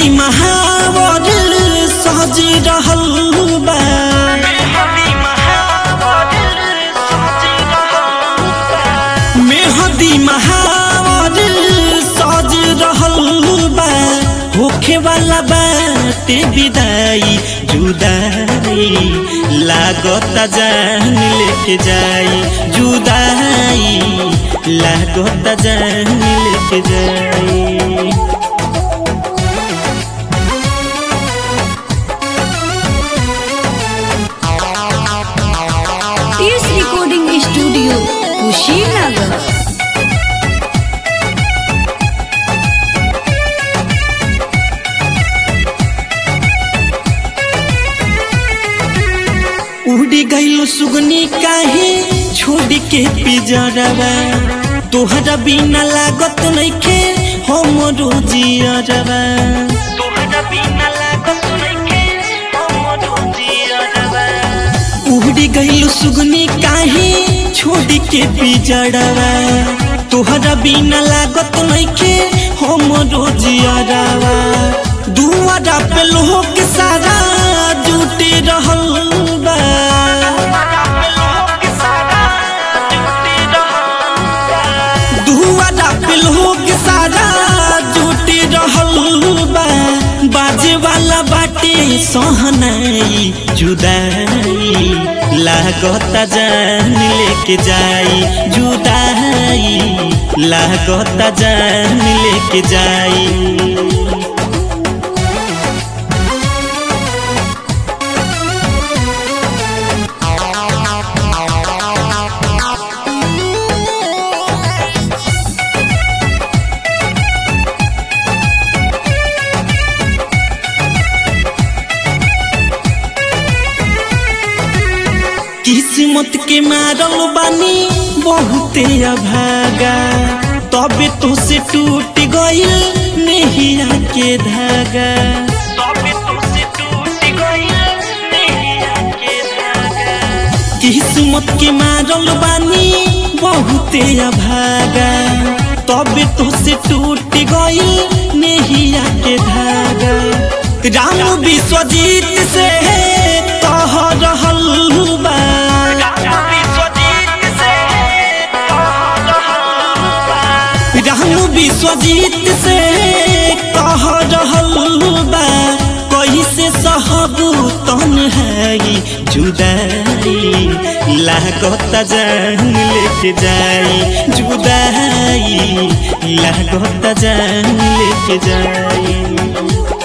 मेहदी महावर सज रहल बा मेहदी महावर सज रहल बा होखे वाला बाटे विदाई जुदाई लागत जान लेके जाई जुदाई लागत जान लेके जाई टीएस रिकॉर्डिंग स्टूडियो कुशीनगर उड़ी गईलो सुगनी काहे छोड़ के पिजरवा तोहरा बिना लागत नइखे हमरो जियरवा तोहरा बिना लागत नइखे हमरो जियरवा उड़ी गईलो सुगनी काहे छोड़ के पिजरवा तोहरा बिना लागत नइखे हमरो जियरवा दुआरा पे लोग सारा जुटे रहल बा दुआरा पे लोग सारा जुटे रहल बा बाजे वाला बाटे सहनाई जुदाई लागत जान लेके जाई जुदाई लागत जान लेके जाई किस्मत के मारल बानी बहुते अभागा तबे तो से टूट गइल नेहिया के धागा तबे तो से टूट गइल नेहिया के धागा किस्मत के मारल बानी बहुते अभागा तबे तो से टूट गइल नेहिया के धागा राम विश्वजीत से कह रहल बा राम विश्वजीत से कह रहल बा कैसे सहबू तन्हाई जुदाई लागत जान लेके जाई जुदाई लागत जान लेके जाई